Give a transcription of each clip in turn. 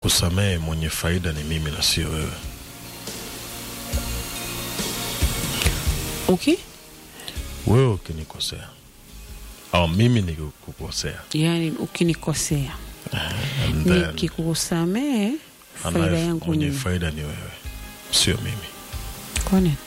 kusamehe mwenye faida ni mimi na sio wewe. okay Wewe ukinikosea au mimi nikikukosea, yaani ukinikosea and then nikikusamehe faida anaye- yangu mwenye ni faida ni wewe, sio mimi. kwa nini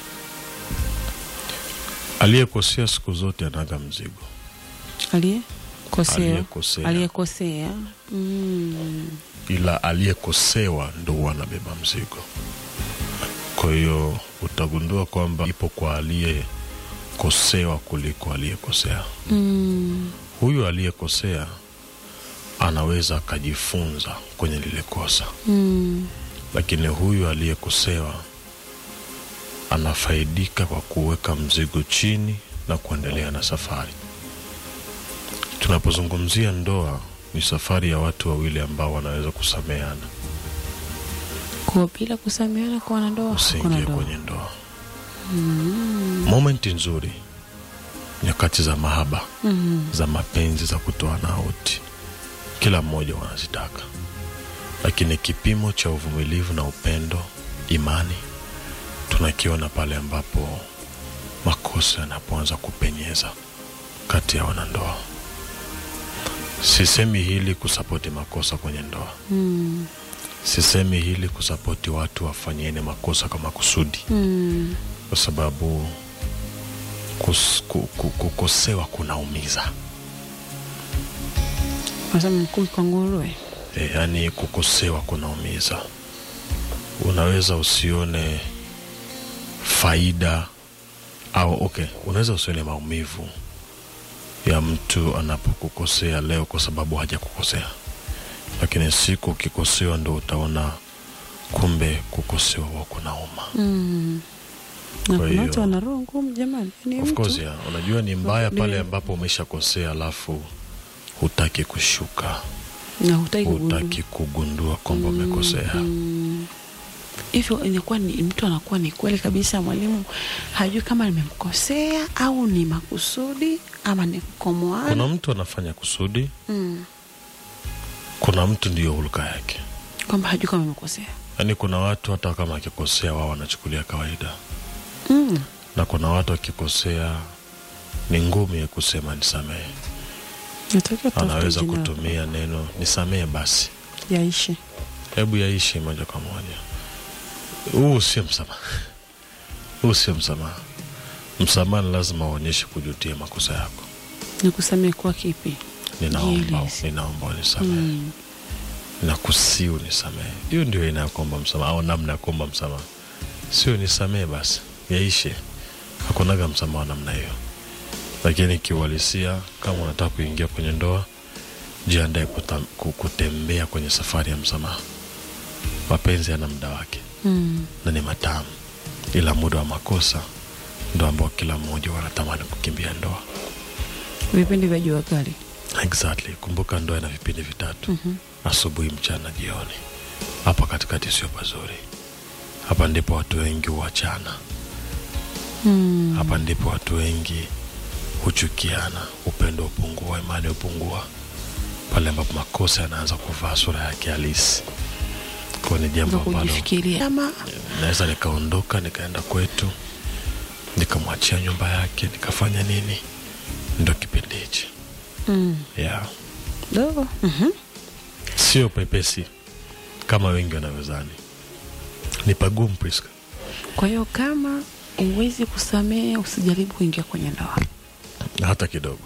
Aliyekosea siku zote anaga mzigo. aliyekosea Aliyekosea aliyekosea mm. ila aliyekosewa ndo huwa anabeba mzigo. Kwa hiyo utagundua kwamba ipo kwa aliyekosewa kuliko aliyekosea. Mm. Huyu aliyekosea anaweza akajifunza kwenye lile kosa, Mm. lakini huyu aliyekosewa anafaidika kwa kuweka mzigo chini na kuendelea na safari. Tunapozungumzia ndoa, ni safari ya watu wawili ambao wanaweza kusameheana. kwa bila kusameana kwa wanandoa hakuna usiingie ndoa kwenye ndoa. Momenti nzuri, nyakati za mahaba, mm. za mapenzi, za kutoana auti, kila mmoja wanazitaka, lakini kipimo cha uvumilivu na upendo, imani, tunakiona pale ambapo makosa yanapoanza kupenyeza kati ya wanandoa. Sisemi hili kusapoti makosa kwenye ndoa, Mm. sisemi hili kusapoti watu wafanyeni makosa kwa makusudi Mm. kwa sababu kus, ku, ku, kukosewa kunaumiza nasema mkuu kwa nguruwe e, yaani kukosewa kunaumiza. Unaweza usione faida au okay, unaweza usione maumivu ya mtu anapokukosea leo kwa sababu hajakukosea, lakini siku ukikosewa ndo utaona kumbe kukosewa huwa kunauma. mm. Kwa na kuna hiyo- watu wana roho ngumu jamani Yaani Of mtu- course, yeah. Unajua ni mbaya Ndio. pale ambapo umeshakosea alafu hutaki kushuka, na hutaki kugundua. hutaki kugundua kwamba umekosea. Mm. hivyo inakuwa ni mtu anakuwa ni kweli kabisa mwalimu hajui kama nimemkosea au ni makusudi ama ni kukomoana Kuna mtu anafanya kusudi, mm. kuna mtu ndiyo hulka yake. kwamba hajui kama amekosea Yaani kuna watu hata kama akikosea wao wanachukulia kawaida, mm. na kuna watu akikosea ni ngumu ya kusema nisamehe. natakiwa tafute Anaweza jina kutumia neno nisamehe basi, yaishi hebu yaishi moja kwa moja. Huu sio msamaha, huu sio msamaha. Msamaha ni lazima uonyeshe kujutia makosa yako. ni kusamehe kwa kipi Ninaomba, Jieleze. ninaomba unisamehe, mm. nakusii unisamehe. Hiyo ndio aina ya kuomba msamaha au namna ya kuomba msamaha, sio nisamehe basi yaishe. Hakunaga msamaha wa namna hiyo, lakini kiuhalisia, kama unataka kuingia kwenye ndoa, jiandae kuta- ku- kutembea kwenye safari ya msamaha. Mapenzi yana muda wake Mm. na ni matamu, ila muda wa makosa ndo ambao kila mmoja wanatamani kukimbia ndoa. vipindi vya jua kali Exactly. Kumbuka ndoa ina vipindi vitatu, Mhm. asubuhi, mchana, jioni. Hapa katikati sio pazuri. Hapa ndipo watu wengi huachana. mm. Hapa ndipo watu wengi huchukiana, upendo hupungua, imani hupungua, pale ambapo makosa yanaanza kuvaa sura yake halisi. Kwa ni jambo za ambalo kujifikiria ama naweza nikaondoka nikaenda kwetu nikamwachia nyumba yake nikafanya nini, ndo kipindi hichi mm. yeah. dogo Mhm. sio pepesi kama wengi wanavyozani, ni pagumu Priska. kwa hiyo kama uwezi kusamehe usijaribu kuingia kwenye ndoa hata kidogo,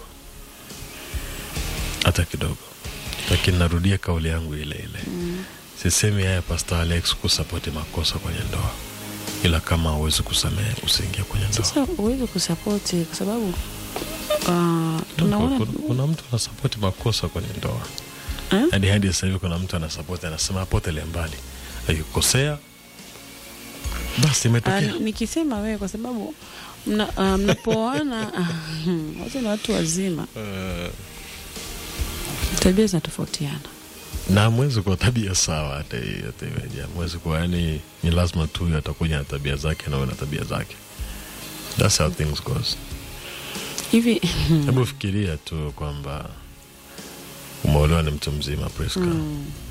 hata kidogo. Lakini narudia kauli yangu ile ile mm. Sisemi haya Pastor Alex kusapoti makosa kwenye ndoa, ila kama hauwezi kusamehe usiingie kwenye ndoa. sasa uwezi kusapoti kwa sababu uh, No, tunaona kuna, kuna mtu anasapoti makosa kwenye ndoa Eh? hadi hadi sasa hivi kuna mtu anasapoti, anasema apotele mbali, akikosea basi Ah, imetokea. nikisema wewe kwa sababu mna- ah, mnapoana ah, wote ni watu wazima Eh, tabia zinatofautiana na mwezi kwa tabia sawa, hata hii- hata iweje, mwezi kwa yani, ni lazima tu huyu atakuja na tabia zake na wewe na tabia zake. That's how things goes. hivi Hebu fikiria tu kwamba umeolewa ni mtu mzima Priska, mm,